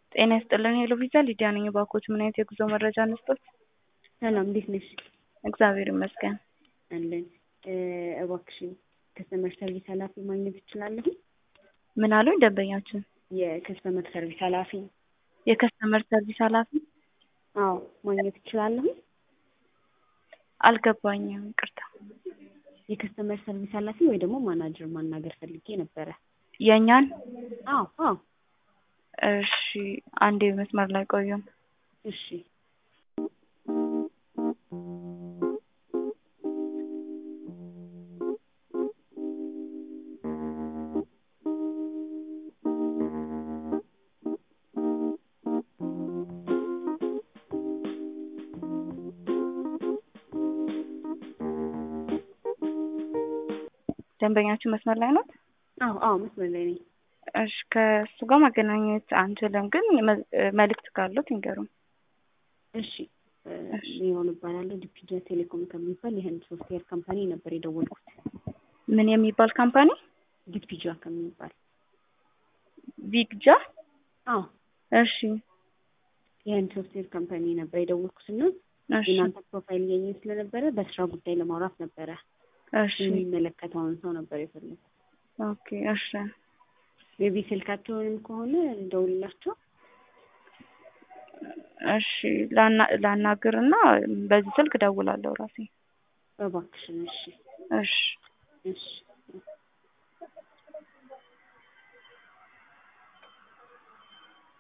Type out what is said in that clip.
ጤና ይስጥልን ሄሎ ቪዛ ሊዲያ ነኝ። እባክዎት ምን አይነት የጉዞ መረጃ እንስጦት? ሰላም እንዴት ነሽ? እግዚአብሔር ይመስገን። አለን እባክሽን ከስተመር ሰርቪስ ኃላፊ ማግኘት እችላለሁ? ምን አሉኝ ደንበኛችን? የከስተመር ሰርቪስ ኃላፊ የከስተመር ሰርቪስ ኃላፊ አዎ ማግኘት እችላለሁ? አልገባኝም፣ ይቅርታ። የከስተመር ሰርቪስ ኃላፊ ወይ ደግሞ ማናጀር ማናገር ፈልጌ ነበረ። የእኛን? አዎ አዎ እሺ፣ አንዴ መስመር ላይ ቆዩን። እሺ ደንበኛችን መስመር ላይ ነው? አዎ አዎ መስመር ላይ ነኝ። እሺ ከእሱ ጋር ማገናኘት አንችልም፣ ግን መ- መልእክት ካሉት ይንገሩን። እሺ ሊሆን እባላለሁ ዲፒጃ ቴሌኮም ከሚባል የህንድ ሶፍትዌር ካምፓኒ ነበር የደወልኩት። ምን የሚባል ካምፓኒ? ዲፒጃ ከሚባል ቪግጃ? አዎ እሺ የህንድ ሶፍትዌር ካምፓኒ ነበር የደወልኩት እና እሺ የእናንተ ፕሮፋይል እያየኝ ስለነበረ በስራ ጉዳይ ለማውራት ነበረ። እሺ የሚመለከተውን ሰው ነበር የፈለኩት። ኦኬ እሺ ቤቢ ስልካቸውንም ከሆነ ደውልላቸው። እሺ ላና- ላናግርና በዚህ ስልክ እደውላለሁ ራሴ። እባክሽን። እሺ እሺ እሺ